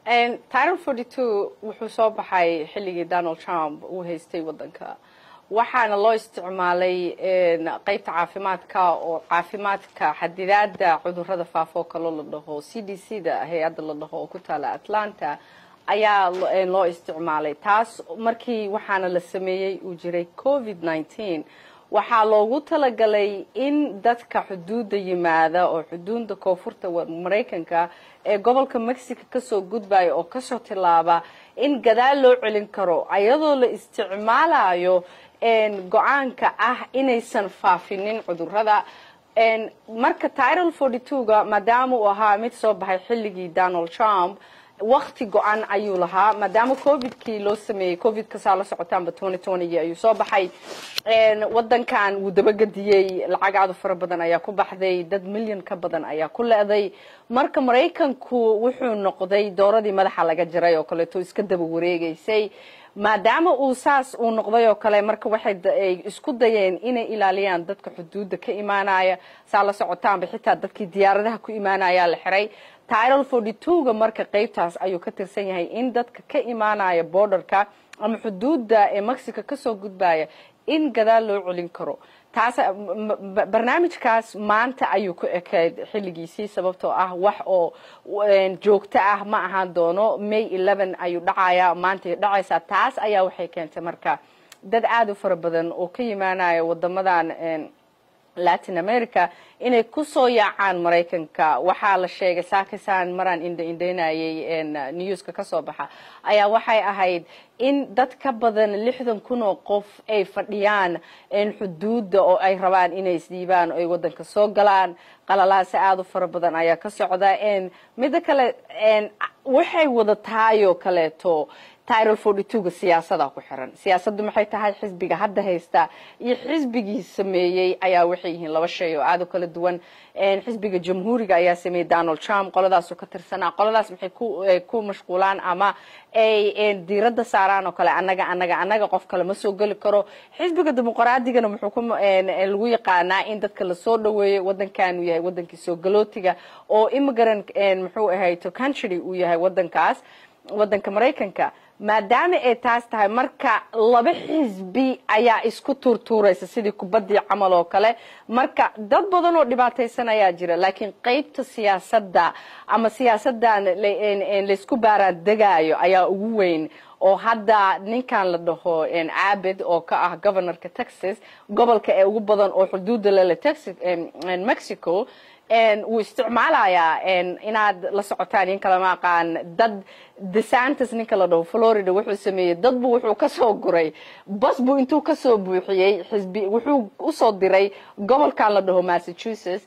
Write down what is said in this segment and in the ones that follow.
title forty two wuxuu soo baxay xilligii donald trump uu haystay waddanka waxaana loo isticmaalay qeybta caafimaadka oo caafimaadka xadidaada cudurada faafoo kaloo la dhaho c d c da hay-adda la dhaho oo ku taala atlanta ayaa loo isticmaalay taas markii waxaana la sameeyey uu jiray covid nineteen waxaa loogu talagalay in dadka xuduudda yimaada oo xuduudda koonfurta maraykanka ee gobolka mexico kasoo gudbaya oo kasoo tilaaba in gadaal loo celin karo ayadoo la isticmaalayo go-aanka ah inaysan faafinin cudurada marka title forty two ga maadaama uu ahaa mid soo baxay xilligii donald trump wakti go-an ayuu lahaa maadaama covidkii loo sameeyey covidka saa la socotaanba twenty twentygii ayuu soo baxay wadankan wuu dabagadiyey lacag aadu fara badan ayaa ku baxday dad milyan ka badan ayaa ku le-day marka maraykanku wuxuu noqday dooradii madaxa laga jaray oo kaleeto iska daba wareegeysay maadaama uu saas uu noqday oo kale marka waxay isku dayeen inay ilaaliyaan dadka xuduudda ka imaanaya saa la socotaanba xitaa dadkii diyaaradaha ku imaanaya la xiray title forty two ga marka qeybtaas ayuu ka tirsan yahay in dadka ka imaanaya borderka ama xuduudda ee mexico kasoo gudbaya in gadaal loo celin karo taas barnaamijkaas maanta ayuu ku ekayd xilligiisii sababtoo ah wax oo joogto ah ma ahaan doono may eleven ayuu dhacaya maantay dhacaysaa taas ayaa waxay keentay marka dad aada u fara badan oo ka yimaanaya wadamadan latin america inay kusoo yaacaan maraykanka waxaa la sheegay saakisaan maraan indha indhaynayay newska kasoo baxa ayaa waxay ahayd in dad ka badan lixdan kun oo qof ay fadhiyaan xuduudda oo ay rabaan inay isdhiibaan oo ay wadanka soo galaan qalalaase aada u fara badan ayaa ka socda midda kale waxay wadataayoo kaleeto title forty two ga siyaasada ku xiran siyaasaddu maxay tahay xisbiga hadda haysta iyo xisbigii sameeyey ayaa waxay yihiin laba shay oo aada u kala duwan xisbiga jamhuuriga ayaa sameeyey donald trump qoladaasu ka tirsanaa qoladaas maxay ku mashquulaan ama ay diiradda saaraan oo kale anaga anaga anaga qof kale ma soo geli karo xisbiga dimuqraadigana muxuu ku lagu yaqaanaa in dadka lasoo dhaweeyo wadankan uu yahay wadankii soo galootiga oo immigrant muxuu ahay to country uu yahay wadankaas wadanka maraykanka maadaama ay taas tahay marka laba xisbi ayaa isku tuurtuuraysa sidii kubaddii camal oo kale marka dad badan oo dhibaataysan ayaa jira laakiin qeybta siyaasadda ama siyaasaddan laysku baaraan degaayo ayaa ugu weyn oo hadda ninkan la dhaho abid oo ka ah governorka texas gobolka ee ugu badan oo xuduudda lele texas mexico wuu isticmaalayaa inaad la socotaan in kalama aqaan dad desantis ninka la dhaho florida wuxuu sameeyey dad bu wuxuu kasoo guray bas buu intuu kasoo buuxiyey xisbi wuxuu usoo diray gobolkan la dhaho massachusetts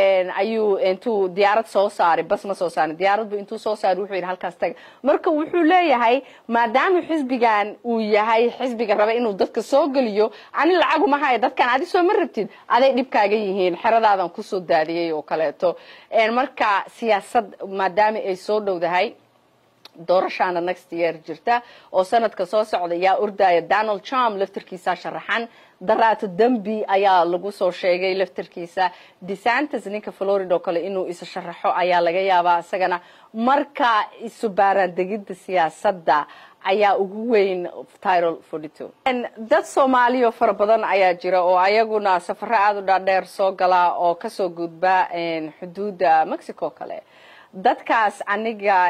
ayuu intuu diyaarad soo saaray bas ma soo saarin diyaarad bu intuu soo saaray wuxuu yidhi halkaas taga marka wuxuu leeyahay maadaama xisbigan uu yahay xisbiga raba inuu dadka soo geliyo ani lacaguma haya dadkan adi soo ma rabtid aday dhibkaaga yihiin xeradaadan kusoo daadiyey oo kaleeto marka siyaasad maadaama ay soo dhowdahay doorashaana next year jirta oo sanadka soo socda yaa ordaya donald trump laftarkiisa sharaxan daraato dembi ayaa lagu soo sheegay laftarkiisa desantis ninka florida oo kale inuu isa sharaxo ayaa laga yaabaa isagana marka isu baaraandegidda siyaasadda ayaa ugu weyn title forty two dad soomaaliya fara badan ayaa jira oo ayaguna safaro aada u dhaadheer soo gala oo kasoo gudba xuduudda mexico kale dadkaas aniga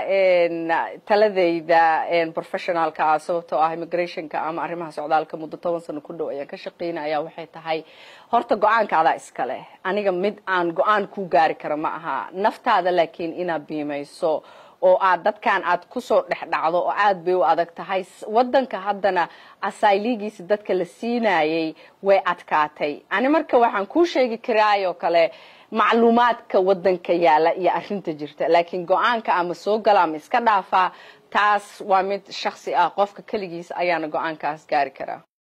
taladayda professionalka ah sababtoo ah immigrationka ama arrimaha socdaalka muddo toban sano ku dhow ayaan ka shaqeyna ayaa waxay tahay horta go-aanka adaa iska leh aniga mid aan go-aan ku gaari kara ma aha naftaada laakiin inaad biimayso oo aad dadkan aad kusoo dhex dhacdo oo aad bay u adag tahay wadanka haddana asayligiisa dadka la siinayay way adkaatay ani marka waxaan kuu sheegi karaayoo kale macluumaadka wadanka yaala iyo arinta jirta laakiin go-aanka ama soo gala ama iska dhaafaa taas waa mid shaksi ah qofka keligiis ayaana go-aankaas gaari karaa